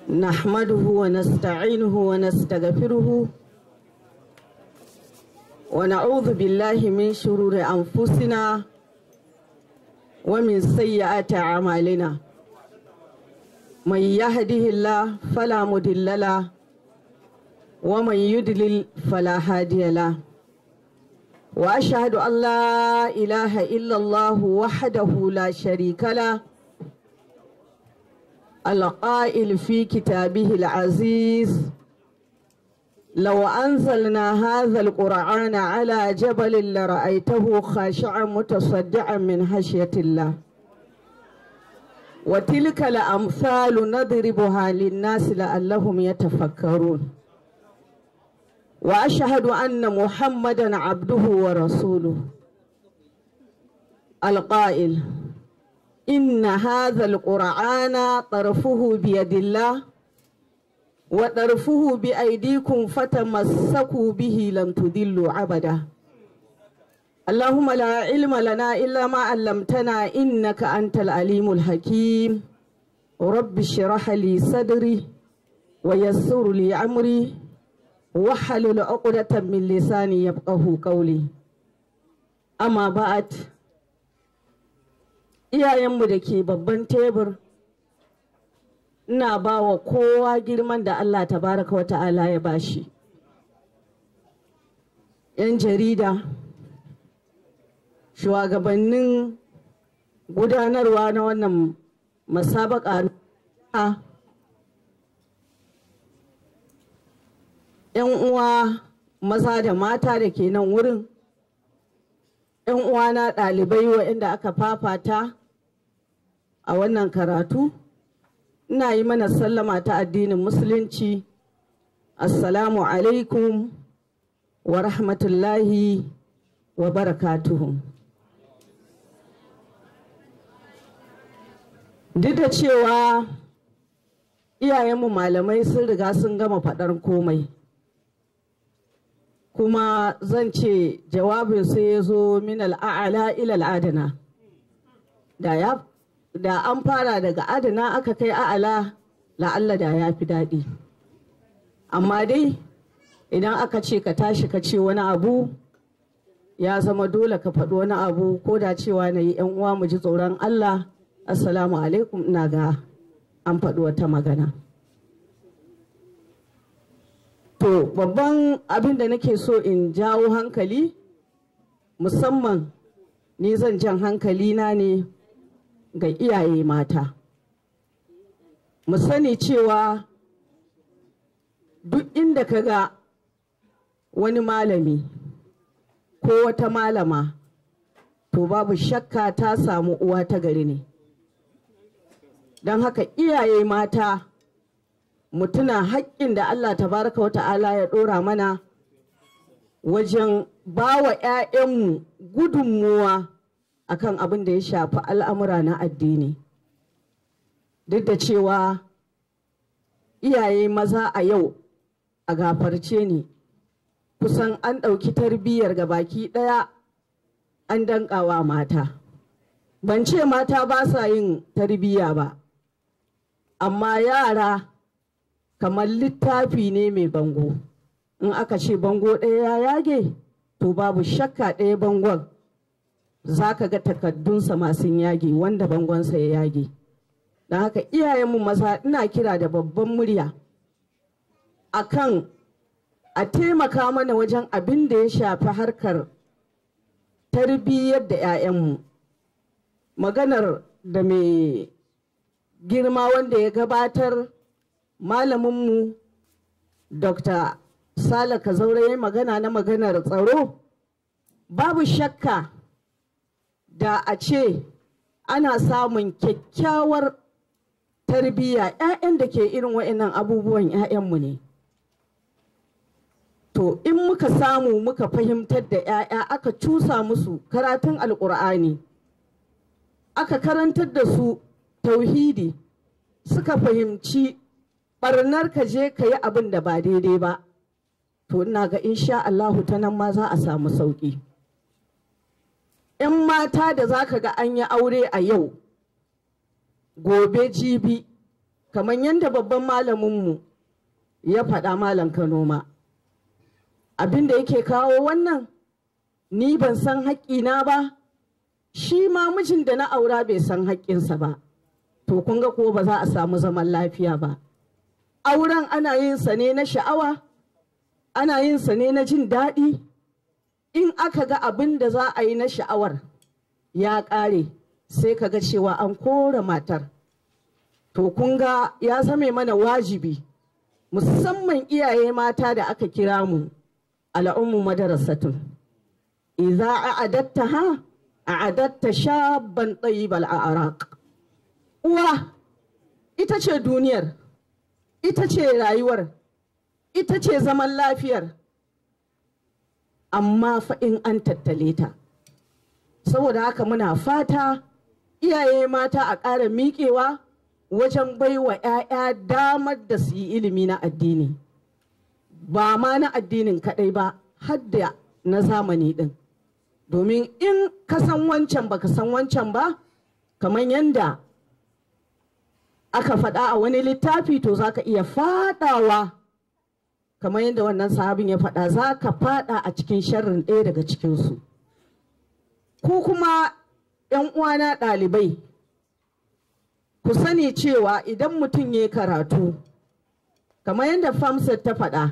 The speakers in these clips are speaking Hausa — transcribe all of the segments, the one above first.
نحمده ونستعينه ونستغفره ونعوذ بالله من شرور أنفسنا ومن سيئات أعمالنا من يهده الله فلا مضل له ومن يضلل فلا هادي له وأشهد أن لا إله إلا الله وحده لا شريك له القائل في كتابه العزيز لو أنزلنا هذا القرآن على جبل لرأيته خاشعا متصدعا من خشية الله وتلك الأمثال نضربها للناس لعلهم يتفكرون وأشهد أن محمدا عبده ورسوله القائل إن هذا القرآن طرفه بيد الله وطرفه بأيديكم فتمسكوا به لن تضلوا أبدا اللهم لا علم لنا إلا ما علمتنا إنك أنت العليم الحكيم رب اشرح لي صدري ويسر لي أمري واحلل عقدة من لساني يفقه قولي أما بعد iyayenmu da ke babban tebur ina ba wa kowa girman da Allah tabaraka wa ta'ala ya bashi yan jarida shugabannin gudanarwa na wannan masabaka yan uwa maza da mata da ke nan wurin yan uwana ɗalibai waɗanda aka fafata a wannan karatu ina yi mana sallama ta addinin musulunci assalamu alaikum wa rahmatullahi wa barakatuhu duk da cewa iyayenmu malamai sun riga sun gama faɗar komai kuma zan ce jawabin sai ya zo min al'a'ala ilal adana da ya da an fara daga adana aka kai a'ala la'alla da ya fi daɗi amma dai idan aka ce ka tashi ka ce wani abu ya zama dole ka faɗi wani abu ko da cewa na yi yan uwa mu ji tsoron Allah assalamu alaikum ina ga an faɗi wata magana to babban abin da nake so in jawo hankali musamman ni zan jan hankali na ne ga iyaye mata mu sani cewa duk inda ka ga wani malami ko wata malama to babu shakka ta samu uwa ta gari ne don haka iyaye mata mutuna haƙƙin da Allah tabaraka wa ta'ala ya ɗora mana wajen ba wa 'ya'yanmu gudunmuwa akan abin da ya shafi al'amura na addini duk da cewa iyaye maza a yau a gafarce ni kusan an ɗauki tarbiyyar ga baki ɗaya an danƙawa mata ban ce mata ba sa yin tarbiyya ba amma yara kamar littafi ne mai bango in aka ce bango ɗaya ya yage to babu shakka ɗaya bangon za ka ga takaddunsa masu yage wanda bangonsa ya yage don haka iyayenmu maza ina kira da babban murya akan a taimaka mana wajen abin da ya shafi harkar tarbiyyar da 'ya'yanmu maganar da mai girma wanda ya gabatar malaminmu dr sala kazaure ya magana na maganar tsaro babu shakka da a ce ana samun kyakkyawar tarbiyya 'ya'yan da ke irin wa'annan abubuwan 'ya'yanmu ne to in muka samu muka fahimtar da 'ya'ya aka cusa musu karatun alkur'ani aka karantar da su tauhidi suka fahimci barnar ka je ka yi abin da ba daidai ba to ina ga insha Allahu ta nan ma za a samu sauƙi. 'yan mata da za ka ga an yi aure a yau gobe jibi kamar yadda babban malaminmu ya faɗa malam kano ma abin da yake kawo wannan ni ban san haƙƙina ba shi ma mijin da na aura bai san haƙƙinsa ba to kun ga ko ba za a samu zaman lafiya ba auren ana yin sa ne na sha'awa ana yin sa ne na jin daɗi in aka ga abin da za a yi na sha'awar ya ƙare sai ka ga cewa an kora matar to kun ga ya zame mana wajibi musamman iyaye mata da aka kira mu al'ummu madarasatun idza a'adatta ha a'adatta shabban tayyibal a'raq uwa ita ce duniyar ita ce rayuwar ita ce zaman lafiyar amma fa in an tattale ta saboda haka muna fata iyaye mata a ƙara miƙewa wajen baiwa 'ya'ya damar da su yi ilimi na addini ba ma na addinin kaɗai ba hadda na zamani ɗin domin in ka san wancan ba ka san wancan ba kamar yadda aka faɗa a wani littafi to za ka iya faɗawa kamar yadda wannan sahabin ya faɗa za ka faɗa a cikin sharrin ɗaya daga cikinsu ku kuma 'yan uwana ɗalibai ku sani cewa idan mutum ya karatu kamar yadda famsat ta faɗa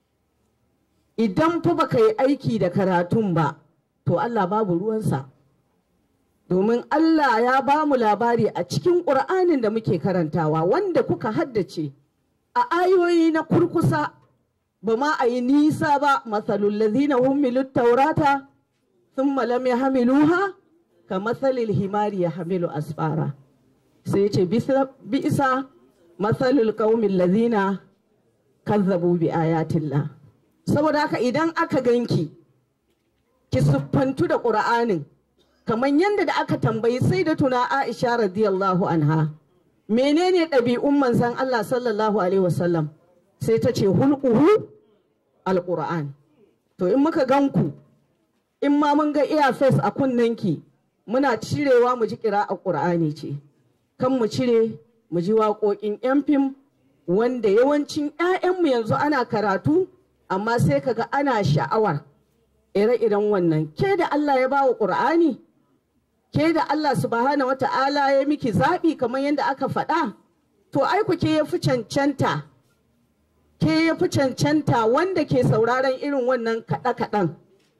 idan fa baka yi aiki da karatun ba to Allah babu ruwansa domin Allah ya ba mu labari a cikin ƙur'anin da muke karantawa wanda kuka haddace a ayoyi na kurkusa ba ma a yi nisa ba matsalul lazina hummilut taurata sun lam yahmiluha ka matsalil himari ya hamilu asfara sai ce bisa matsalul qaumin lazina kazzabu bi ayatillah saboda haka idan aka ganki ki siffantu da ƙur'anin kamar yadda da aka tambayi sai da tuna Aisha radiyallahu anha menene ɗabi'un manzan Allah sallallahu alaihi wasallam sai ta ce hulquhu alquran to in muka ganku in ma mun ga earface a kunnenki muna cirewa mu ji kira a ƙur'ani ce kan mu cire mu ji waƙoƙin 'yan fim wanda yawancin 'ya'yanmu yanzu ana karatu amma sai kaga ana sha'awar ire-iren wannan ke da Allah ya bawa ƙur'ani ke da Allah subhanahu wa ta'ala ya miki zaɓi kamar yadda aka faɗa to aiku ke ya fi cancanta ke ya fi cancanta wanda ke sauraron irin wannan kaɗe-kaɗen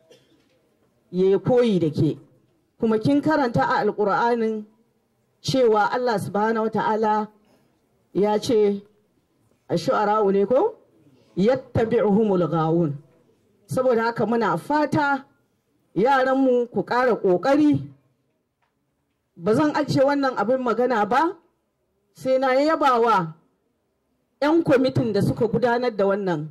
ya koyi da ke kuma kin karanta a alƙur'anin cewa Allah subhanahu wa ta'ala ya ce a shu'ara'u ne ko yattabi'uhumul gawun saboda haka muna fata yaranmu ku ƙara ƙoƙari ba zan ajiye wannan abin magana ba sai na yaba wa 'yan kwamitin da suka gudanar da wannan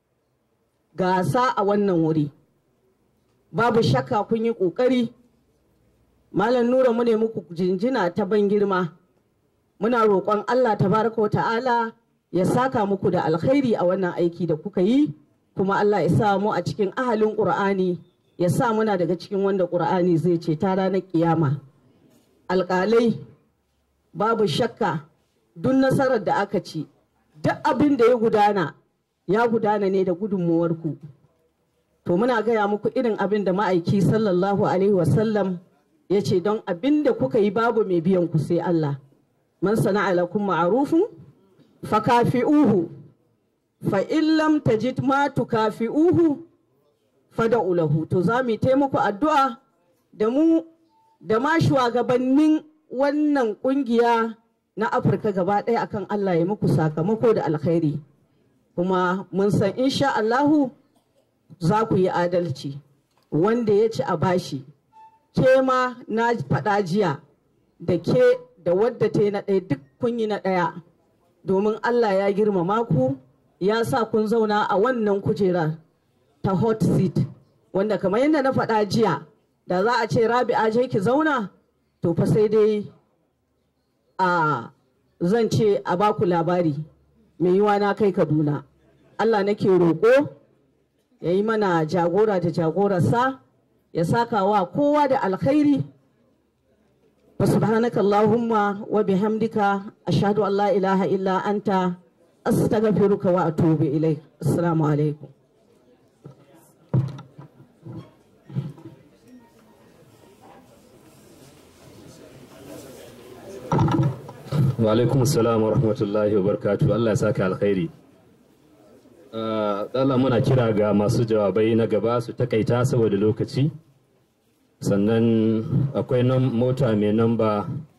gasa a wannan wuri babu shakka kun yi ƙoƙari malam nura mu ne muku jinjina ta ban girma muna roƙon allah tabaraka wa ta'ala ya saka muku da alkhairi a wannan aiki da kuka yi kuma Allah ya sa mu a cikin ahalin ƙur'ani ya sa muna daga cikin wanda ƙur'ani zai ce ta ranar kiyama alƙalai babu shakka duk nasarar da aka ci duk abin da ya gudana ya gudana ne da gudunmuwarku to muna gaya muku irin abin da ma'aiki sallallahu alaihi wasallam ya ce don abin da kuka yi babu mai biyan ku sai Allah man sana'a lakum ma'rufun fakafi'uhu fa in lam tajid ma tukafi'uhu fada'u lahu to za mu taimako addu'a da mu da ma shugabannin wannan kungiya na Afirka gaba ɗaya akan Allah ya muku sakamako da alkhairi kuma mun san insha Allahu za ku yi adalci wanda ya ci a bashi ke ma na faɗa jiya da ke da wadda ta yi na ɗaya duk kun yi na ɗaya domin Allah ya girmama ku ya sa kun zauna a wannan kujera ta hot seat wanda kamar yadda na faɗa jiya da za a ce rabi'a je ki zauna to fa sai dai a zan ce a baku labari mai yiwa na kai kaduna Allah nake roƙo ya yi mana jagora da jagorarsa ya saka wa kowa da alkhairi فسبحانك اللهم وبحمدك أشهد أن لا إله إلا أنت أستغفرك وأتوب إليك السلام عليكم wa alaikum salam wa rahmatullahi wa barakatuh Allah ya saka alkhairi Allah muna kira ga masu jawabai na gaba su takaita saboda lokaci sannan akwai nan mota mai namba